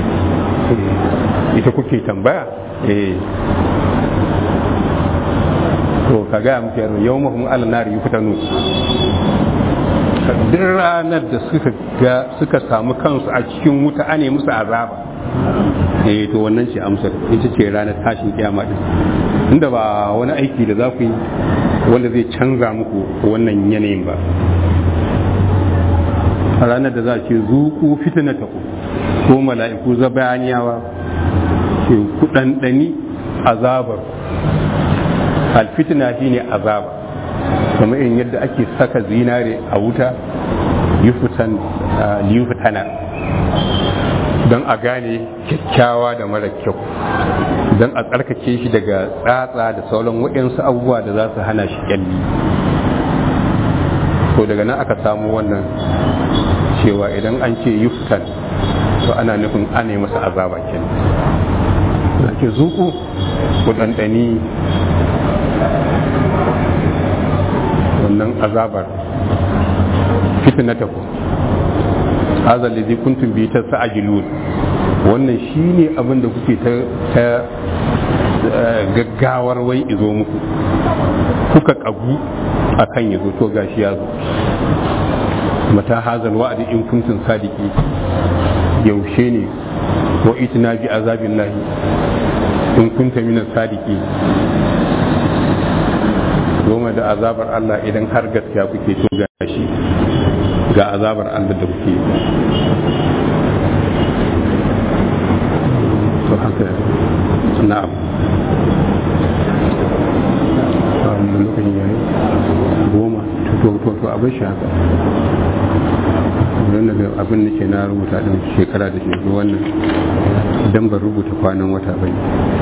ita kuke tambaya eh to ka gaya muke yau mahimmin alanari yi fitanu duk ranar da suka ga suka samu kansu a cikin wuta ane musu azaba eh to wannan ce amsar ita ce ranar tashin kiyama din inda ba wani aiki da za ku yi wanda zai canza muku wannan yanayin ba a ranar da za a ce zuku fitinata ku ko mala'iku zabaniyawa ke ku ɗanɗani azabar alfitina shine azaba kamar in yadda ake saka zinare a wuta liyufutana don a gane kyakkyawa da mara kyau don a tsarkake shi daga tsatsa da sauran waɗansu abubuwa da za su hana shi kyalli to daga nan aka samu wannan cewa idan an ce yuftan to ana nufin ana yi masa azaba kenan da ke zuku ku ɗanɗani wannan azabar fitnatakum hadha alladhi kuntum bi tasajilun wannan shine abin da kuke ta ta gaggawar wai izo muku kuka kagu akan yazo to gashi ya zo mata hazal wa'di in kuntum sadiki yaushe ne wa itina bi azabillahi in kunta min sadiki goma da azabar Allah idan har gaskiya kuke to gashi ga azabar Allah da kuke to haka na'am wannan lokacin yayi goma to to to abin shi haka don daga abin da ke na rubuta din shekara da shekaru wannan idan ban rubuta kwanan wata bane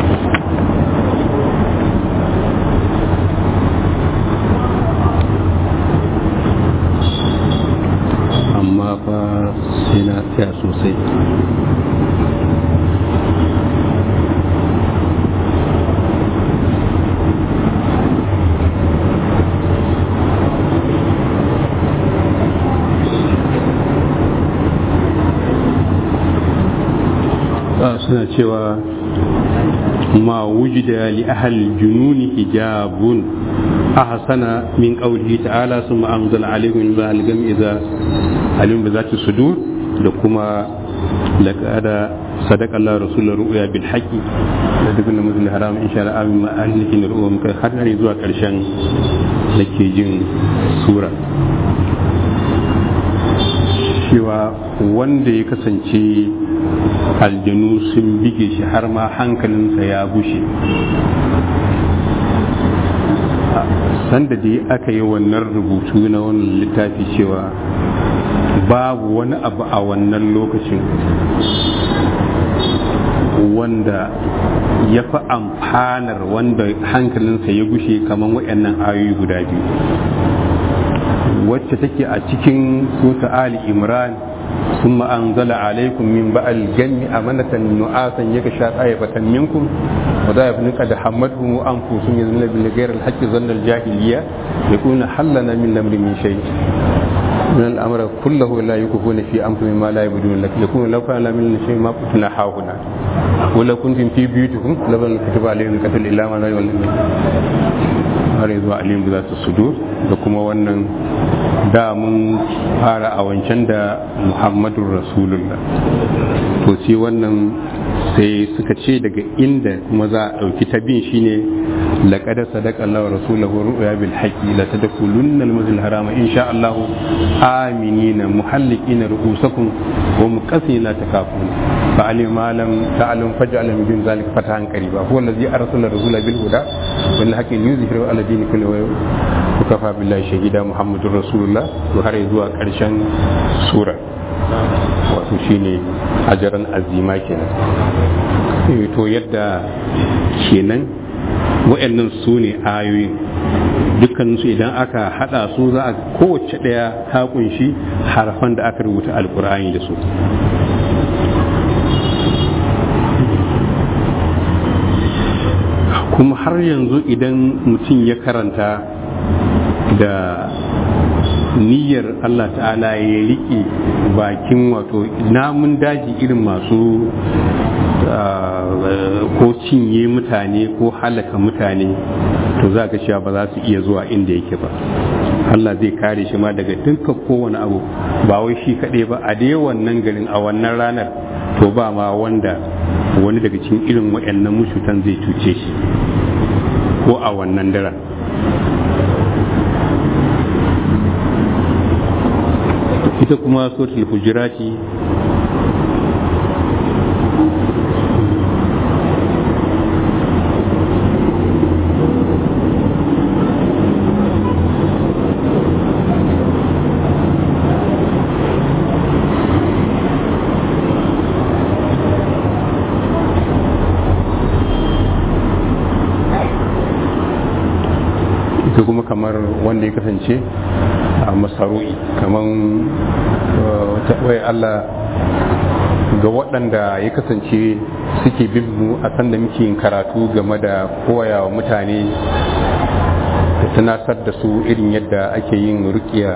amma fa sai na tsaya sosai suna cewa ma wujida li ahal jununi hijabun ahsana min qawlihi ta'ala summa anzala alaykum min ba'al gam idza alim bi zati sudur da kuma laqada sadaqa Allah rasulur ru'ya bil haqqi da dukkan mutum haram insha Allah amin ma ahlikin ru'ya muka har ne zuwa karshen dake jin sura cewa wanda ya kasance aljanu sun bige shi har ma hankalinsa ya bushe sanda dai aka yi wannan rubutu na wannan littafi cewa babu wani abu a wannan lokacin wanda ya fi amfanar wanda hankalinsa ya gushe kamar waɗannan ayoyi guda biyu wacce take a cikin sota ali imran ثم أنزل عليكم من بعد الجن أمنة نعاسا يغشى طائفة منكم وضائف قد حمتهم أنفسهم يظنون بالغير الحق ظن الجاهلية يكون حلنا من الأمر من شيء من الأمر كله لا يكفون في أنفسهم ما لا يبدون لك يكون لو كان من شيء ما كنتنا هاهنا ولو كنتم في بيوتكم لبن كتب عليهم القتل إلا ما لا يولون har zuwa alim za su sudur da kuma wannan da mun fara a wancan da muhammadun rasulullah to sai wannan sai suka ce daga inda kuma za a ɗauki ta bin shine laqad sadaqa Allahu rasulahu ru'ya bil haqqi la tadkhulunna al-masjid al-harama insha Allah aminina muhallikina ru'usakum wa muqassina takafun fa alim ma lam ta'lam faj'al min dun zalika fatahan qariba huwa allazi arsala rasula bil huda wal haqqi yuzhiru ala dini kulli wa kafa billahi shahida muhammadur rasulullah to har zuwa karshen sura wato shine ajaran azima kenan to yadda kenan wa'annan su ne ayoyin dukkaninsu idan aka hada su za a kowace daya ta kunshi harfan da aka rubuta alkur'ani da su kuma har yanzu idan mutum ya karanta da niyyar Allah ta'ala ya riƙe bakin wato namun daji irin masu ko cinye mutane ko halaka mutane to za ka cewa ba za su iya zuwa inda yake ba Allah zai kare shi ma daga dukkan kowane abu ba wai shi kaɗai ba a dai wannan garin a wannan ranar to ba ma wanda wani daga cikin irin waɗannan mushutan zai cuce shi ko a wannan daren ita kuma suratul hujurati ita kuma kamar wanda ya kasance a masaru'i kamar wai Allah ga waɗanda ya kasance suke bin mu a sanda muke yin karatu game da koya wa mutane da tunatar da su irin yadda ake yin rukiya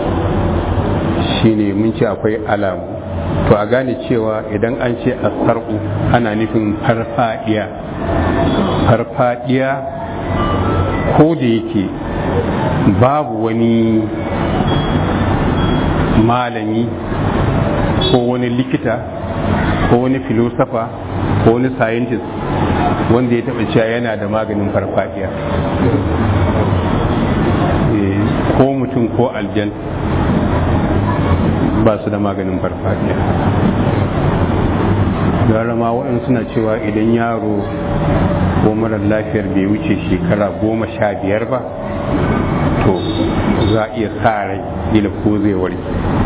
shine mun ce akwai alamu to a gane cewa idan an ce a ana nufin farfadiya farfadiya ko da yake babu wani malami ko wani likita ko wani filosofa ko wani scientist wanda ya taɓa cewa yana da maganin farfadiya ko mutum ko aljan ba su da maganin farfadiya gara ma waɗansu suna cewa idan yaro ko marar lafiyar bai wuce shekara goma sha biyar ba to za a iya sa rai ila ko zai warke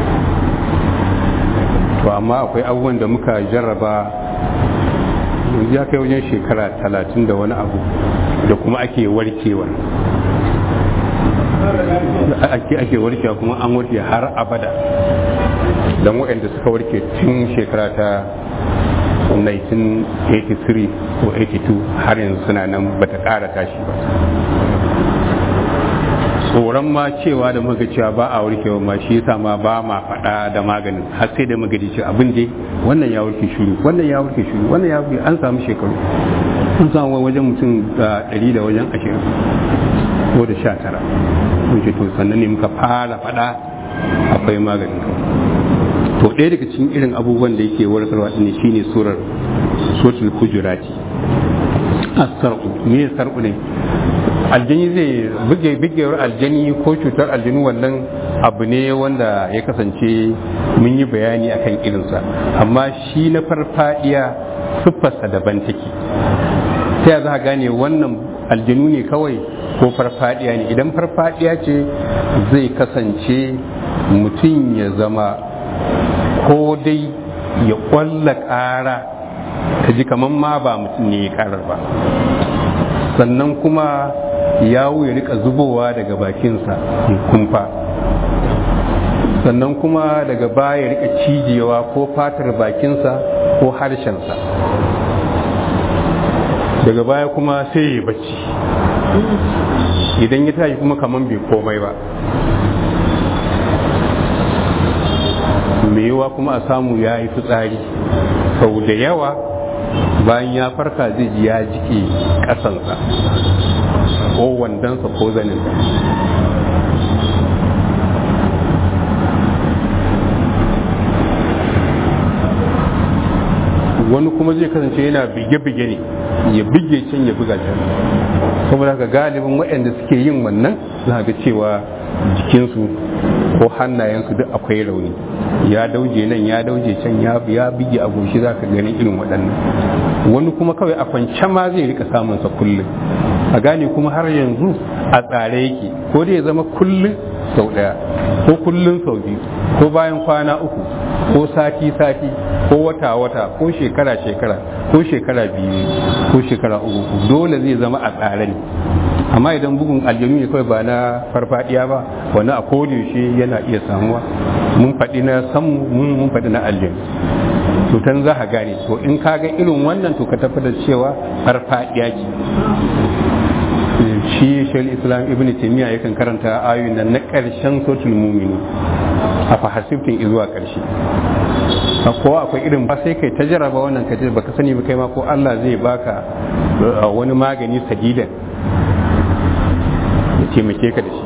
to amma akwai abubuwan da muka jarraba yanzu ya kai wajen shekara talatin da wani abu da kuma ake warkewa ake ake warkewa kuma an warke har abada don waɗanda suka warke tun shekara ta 1983 ko 82 har yanzu suna nan bata ƙara tashi ba tsoron ma cewa da muka cewa ba a warkewa ma shi yasa ma ba ma faɗa da maganin har sai da muka ce abin dai wannan ya warke shuru wannan ya warke shuru wannan ya warke an samu shekaru an samu wajen mutum da ɗari da wajen ashirin ko da sha tara mun ce to sannan ne muka fara faɗa akwai maganin kawai to ɗaya daga cikin irin abubuwan da yake warkarwa ne shine surar suratul hujurati as-sarqu me sarqu ne aljani zai buge bugewar aljani ko cutar aljanu wannan abu ne wanda ya kasance mun yi bayani akan irinsa amma shi na farfadiya siffarsa daban take ta za a gane wannan aljanu ne kawai ko farfadiya ne idan farfadiya ce zai kasance mutum ya zama ko dai ya kwalla ƙara ka ji kamar ma ba mutum ne ya ƙarar ba sannan kuma yawo ya rika zubowa daga bakinsa kumfa sannan kuma daga baya rika cijewa ko fatar bakinsa ko harshensa daga baya kuma sai ya bacci idan ya tashi kuma kaman bai komai ba mai yiwa kuma a samu ya yi fitsari sau da yawa bayan ya farka zai ji ya jike ƙasansa ko wandonsa ko zaninsa wani kuma zai kasance yana bige-bige ne ya bige can ya buga can saboda haka galibin waɗanda suke yin wannan za ga cewa jikinsu ko hannayensu duk akwai rauni ya dauje nan ya dauje can ya ya bige a goshi za ka ganin irin waɗannan wani kuma kawai a kwance ma zai rika samunsa kullum a gane kuma har yanzu a tsare yake ko dai ya zama kullum sau ɗaya ko kullum sau biyu ko bayan kwana uku ko sati sati ko wata wata ko shekara shekara ko shekara biyu ko shekara uku dole zai zama a tsare ne amma idan bugun aljanu ne kawai ba na farfadiya ba wani a yaushe yana iya samuwa mun faɗi na samu mun mun faɗi na aljanu to tan za ka gane to in ka ga irin wannan to ka tafi da cewa farfadiya ce shi shal islam ibn taymiya yakan karanta ayoyin nan na ƙarshen sotul mumini a fahasiftin zuwa ƙarshe ko akwai irin ba sai kai ta jaraba wannan ka baka sani ba kai ma ko Allah zai baka wani magani sadidan ya taimake ka da shi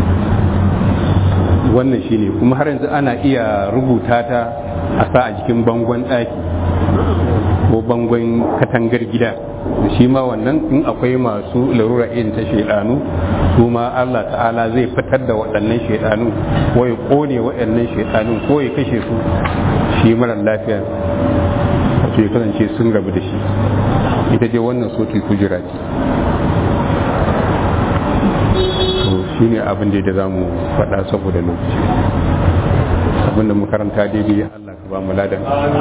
wannan shi ne kuma har yanzu ana iya rubuta ta a sa a jikin bangon ɗaki ko bangon katangar gida da shi ma wannan in akwai masu larura irin ta shaidanu su ma Allah ta'ala zai fitar da waɗannan shaidanu ko ya kone waɗannan shaidanun ko ya kashe su shi mara lafiya wato ya kasance sun rabu da shi ita dai wannan sotul kujira ce to shi ne abin da za mu faɗa saboda lokaci abin da makaranta daidai Allah ka ba mu ladan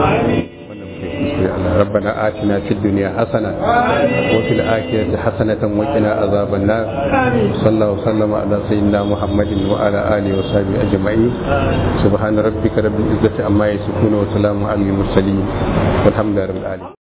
ربنا آتنا في الدنيا حسنة وفي الآخرة حسنة وقنا عذاب النار صلى الله وسلم على سيدنا محمد وعلى آله وصحبه أجمعين سبحان ربك رب العزة عما يصفون وسلام على المرسلين والحمد لله رب العالمين